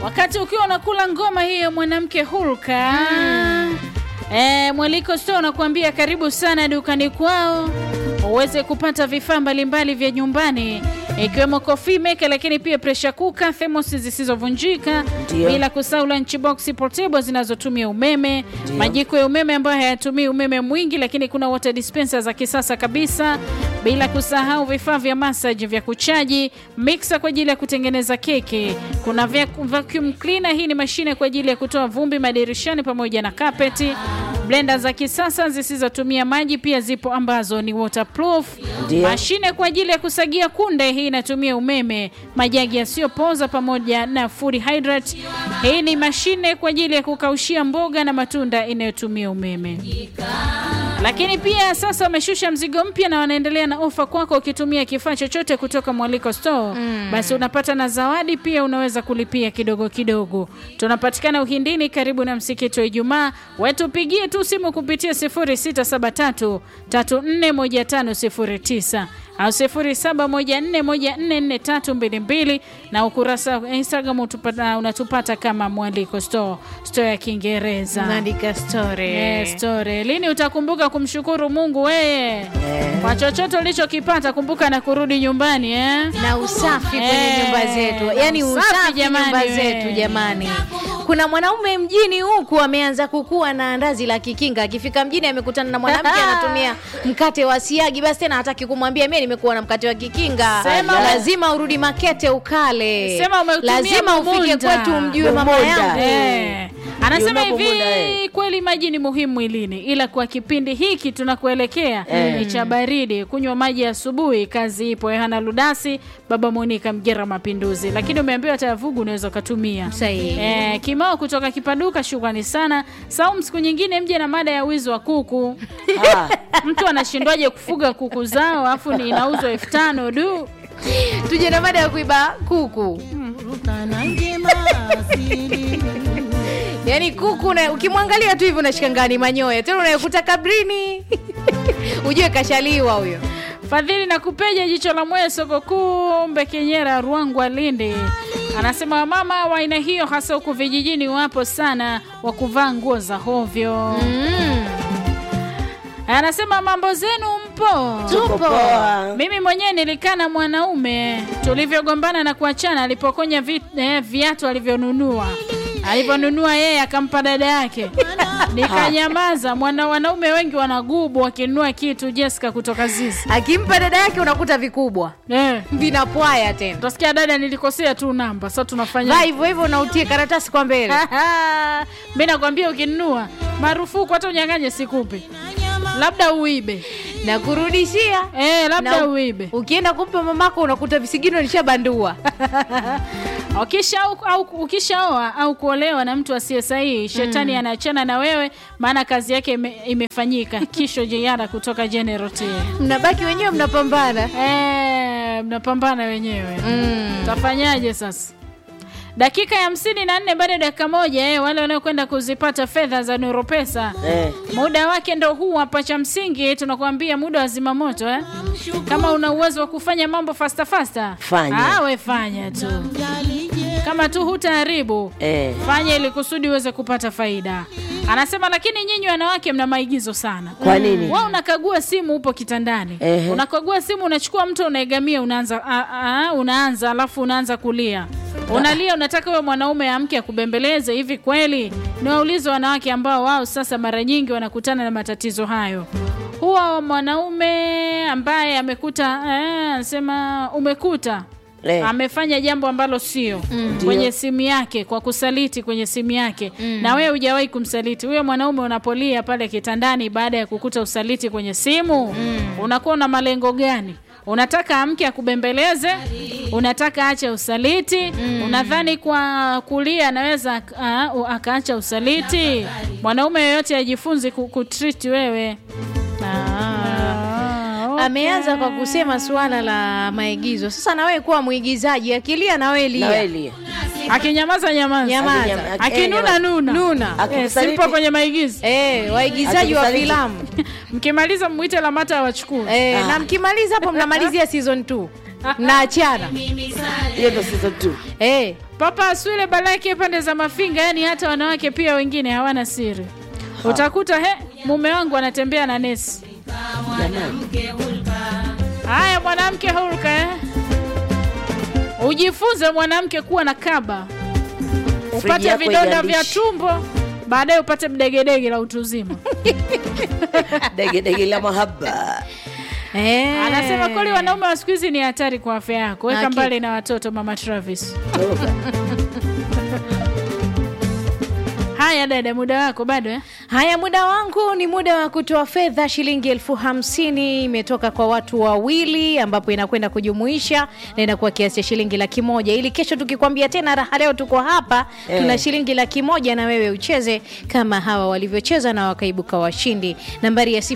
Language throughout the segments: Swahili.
wakati ukiwa unakula ngoma hiyo mwanamke hulka E, mwaliko store unakuambia karibu sana dukani kwao uweze kupata vifaa mbalimbali vya nyumbani ikiwemo coffee maker, lakini pia pressure cooker, thermos zisizovunjika, Ndio. bila kusahau lunchbox portable zinazotumia umeme, majiko ya umeme ambayo hayatumii umeme mwingi, lakini kuna water dispenser za kisasa kabisa, bila kusahau vifaa vya massage vya kuchaji, mixer kwa ajili ya kutengeneza keki, kuna vac- vacuum cleaner, hii ni mashine kwa ajili ya kutoa vumbi madirishani pamoja na kapeti blender za kisasa zisizotumia maji pia zipo ambazo ni waterproof. Ndio. Mashine kwa ajili ya kusagia kunde, hii inatumia umeme. Majagi yasiyopoza pamoja na food hydrate, hii ni mashine kwa ajili ya kukaushia mboga na matunda inayotumia umeme. Lakini pia sasa wameshusha mzigo mpya na wanaendelea na ofa kwako. Ukitumia kifaa chochote kutoka Mwaliko Store basi unapata na zawadi pia, unaweza kulipia kidogo kidogo. Tunapatikana Uhindini, karibu na msikiti wa Ijumaa. Wetupigie tu simu kupitia 0673 341509 au 0714144322 na ukurasa wa Instagram utupata, unatupata kama Mwaliko Store, store ya Kiingereza. Unaandika story. Yes, story. Lini utakumbuka kumshukuru Mungu weye kwa chochote ulichokipata? Kumbuka na kurudi nyumbani eh? na usafi kwenye Eh, nyumba zetu, na yaani usafi usafi jamani, nyumba we. zetu jamani. Kuna mwanaume mjini huku ameanza kukua na andazi la kikinga. Akifika mjini amekutana na mwanamke anatumia mkate wa siagi, basi tena hataki kumwambia mimi nimekuwa na mkate wa kikinga. Sema- lazima urudi Makete ukale, Sema umeutumia lazima ufike Mumunda. kwetu umjue mama Mumunda. yangu. Eh. Anasema Yunapo hivi muda, eh. kweli maji ni muhimu mwilini, ila kwa kipindi hiki tunakuelekea ni cha baridi. Kunywa maji asubuhi, kazi ipo. Yohana Ludasi, baba Monica Mgera Mapinduzi, lakini umeambiwa hata yavugu unaweza ukatumia. Sahihi. Eh, Kimao kutoka Kipaduka, shukrani sana. Saum, siku nyingine mje na mada ya wizi wa kuku. Ah, Mtu anashindwaje kufuga kuku zao afu ni inauzwa elfu tano du. Tuje na mada ya kuiba kuku. Yaani kuku na ukimwangalia tu hivi unashangaa ni manyoya, tena unayokuta kabrini ujue kashaliwa huyo. Fadhili na kupeja jicho la moyo soko kuu Mbekenyera Ruangwa Lindi anasema wamama wa aina hiyo hasa huku vijijini wapo sana wa kuvaa nguo za hovyo. Mm. Anasema mambo zenu mpo? Tupo. poa. Mimi mwenyewe nilikaa na mwanaume tulivyogombana na kuachana, alipokonya vi, eh, viatu alivyonunua alivyonunua yeye akampa dada yake, nikanyamaza. Mwana wanaume wengi wanagubu wakinunua kitu. Jessica kutoka Zizi Akimpa dada yake unakuta vikubwa eh. vinapwaya tena. Utasikia dada, nilikosea tu namba, sasa tunafanya Vaa hivyo hivyo na utie karatasi kwa mbele. mi nakwambia, ukinunua marufuku, hata unyang'anye sikupe, labda uibe na kurudishia eh, labda Na u- uibe ukienda kumpa mamako unakuta visigino lishabandua. Ukisha au, au, ukishaoa au kuolewa na mtu asiye sahihi, shetani anaachana na wewe, maana kazi yake ime, imefanyika. Kisho Jeyara kutoka General T. Mnabaki wenyewe mnapambana. Eh, mnapambana wenyewe Mm. Tafanyaje sasa? Dakika ya hamsini na nne baada ya dakika moja eh, wale wanaokwenda kuzipata fedha za Nuru Pesa eh, muda wake ndo huu hapa. Cha msingi tunakuambia muda wa zimamoto eh? Kama una uwezo wa kufanya mambo fasta fasta, Fanya. Ah, we fanya tu, kama tu hutaharibu eh. fanya ili kusudi uweze kupata faida. Anasema lakini nyinyi wanawake mna maigizo sana. Kwa nini? Wewe unakagua simu, upo kitandani, Ehe. unakagua simu, unachukua mtu unaegamia, unaanza a, a, unaanza alafu unaanza kulia, unalia, unataka huyo mwanaume amke akubembeleze. Hivi kweli? Niwaulize wanawake ambao wao sasa mara nyingi wanakutana na matatizo hayo. Huwa mwanaume ambaye amekuta eh, anasema umekuta Eh. amefanya jambo ambalo sio kwenye simu yake kwa kusaliti kwenye simu yake na wewe hujawahi kumsaliti huyo mwanaume unapolia pale kitandani baada ya kukuta usaliti kwenye simu unakuwa na malengo gani unataka amke akubembeleze unataka ache usaliti unadhani kwa kulia anaweza ak- ah, u- akaacha usaliti mwanaume yoyote ajifunzi ku- kutreat wewe Ah, okay. Ameanza kwa kusema suala la maigizo. Sasa na wewe kuwa mwigizaji, akilia na wewe Na lia. wewe lia. akinyamaza nyamaza Nyamaza. Akinyama- aki- akinuna eh, nuna Nuna. Eh, Akikusaliti- simpo kwenye maigizo Eh, waigizaji wa Akikusaliti. filamu. mkimaliza mwite lamata awachukue Eh, Ah. na mkimaliza hapo mnamalizia season 2. naachana hiyo ndo season 2 hey. Papa Aswile Balaki pande za Mafinga, yani hata wanawake pia wengine hawana siri. Utakuta he, mume wangu anatembea na nesi. Haya, mwanamke hulka eh? Ujifunze mwanamke kuwa na kaba, upate yako vidonda vya igandishe. tumbo, baadaye upate mdegedege la utu uzima. degedege la mahaba Eh. Anasema kweli wanaume wa siku hizi ni hatari kwa afya yako. Weka Hakika. mbali na watoto, mama Travis. toka Haya dada, muda wako bado eh? Haya, muda wangu ni muda wa kutoa fedha. Shilingi elfu hamsini imetoka kwa watu wawili, ambapo inakwenda kujumuisha na inakuwa kiasi cha shilingi laki moja ili kesho tukikwambia tena raha leo tuko hapa Eh. tuna shilingi laki moja na wewe ucheze kama hawa walivyocheza na wakaibuka washindi. Nambari ya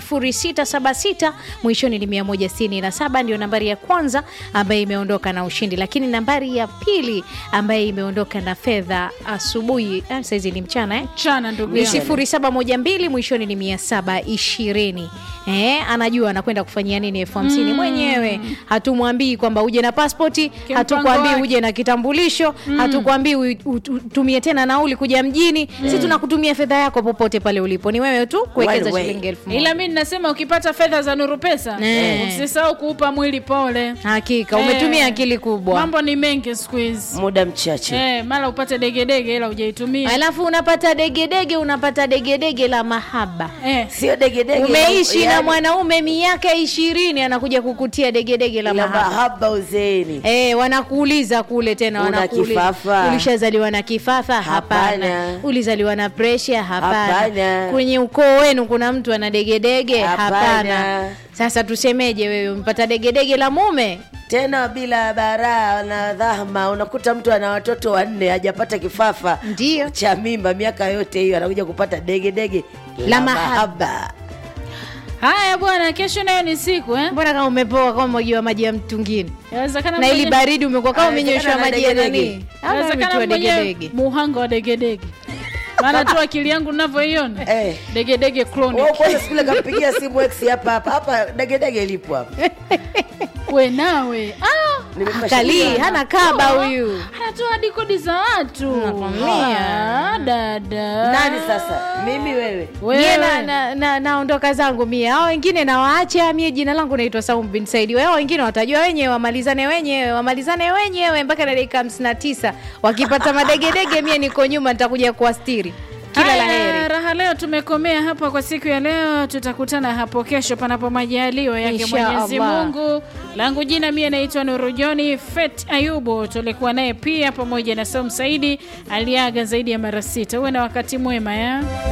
0676 mwishoni ni 167 ndio nambari ya kwanza ambaye imeondoka na ushindi, lakini nambari ya pili ambaye imeondoka na fedha asubuhi, ah, saizi ni mchana eh? Chana ndugu ni yangu. sifuri saba moja mbili mwishoni ni mia saba ishirini Eh, anajua anakwenda kufanyia nini elfu hamsini mwenyewe hatumwambii kwamba uje na paspoti Kimpango hatukwambii wake. uje na kitambulisho hatukwambii u- u- utumie tena nauli kuja mjini si tunakutumia fedha yako popote pale ulipo ni wewe tu kuwekeza Well, well. shilingi elfu moja ila mi ninasema ukipata fedha za nuru pesa Eh. usisahau kuupa mwili pole hakika umetumia Eh. akili kubwa mambo ni mengi siku hizi muda mchache eh, mara upate degedege ila hujaitumia alafu unapata degedege unapata degedege la mahaba eh. sio degedege umeishi na yani, mwanaume miaka ishirini anakuja kukutia degedege la la mahaba mahaba uzeeni Eh, wanakuuliza kule tena Una wanakuuliza. kifafa? Ulishazaliwa na kifafa? Hapana. Hapana. Ulizaliwa na presha? Hapana. Hapana. Kwenye ukoo wenu kuna mtu ana degedege? Hapana. Hapana. Sasa tusemeje wewe umepata degedege la mume? tena bila baraa na dhahma unakuta mtu ana watoto wanne hajapata kifafa Ndio. cha mimba miaka yote hiyo anakuja kupata degedege La mahaba. haya bwana kesho nayo ni siku eh? Mbona kama umepoa kama umwagiwa maji ya mtungini? Yawezekana Na ili mwenye- baridi umekuwa kama Inawezekana umenyoshwa na maji ya degedege. nani? Au yawezekana umetiwa mwenye degedege. muhanga wa degedege maana tu akili yangu navyoiona Eh. degedege chronic. Wewe kwanza siku ile kampigia simu ex hapa hapa hapa degedege lipo hapa we nawe ah, Nimepasha Kalii kuona. hana kaba huyu. anatoa hadi kodi za watu Nakwambia. Ah, dada nani sasa mimi wewe Wewe. Mie na, na, na, naondoka zangu mie, hao wengine nawaacha mie. Jina langu naitwa Saum bin Saidi, wao wengine watajua wenyewe, wamalizane wenyewe, wamalizane wenyewe mpaka na dakika hamsini na tisa. Wakipata madegedege, mie niko nyuma, nitakuja kuwastiri. Kila la Haya, heri. raha leo tumekomea hapa kwa siku ya leo tutakutana hapo kesho panapo majaliwa yake Insha mwenyezi Allah. mungu langu jina mie naitwa nurujoni fet ayubu tulikuwa naye pia pamoja na saum saidi aliaga zaidi ya mara sita uwe na wakati mwema ya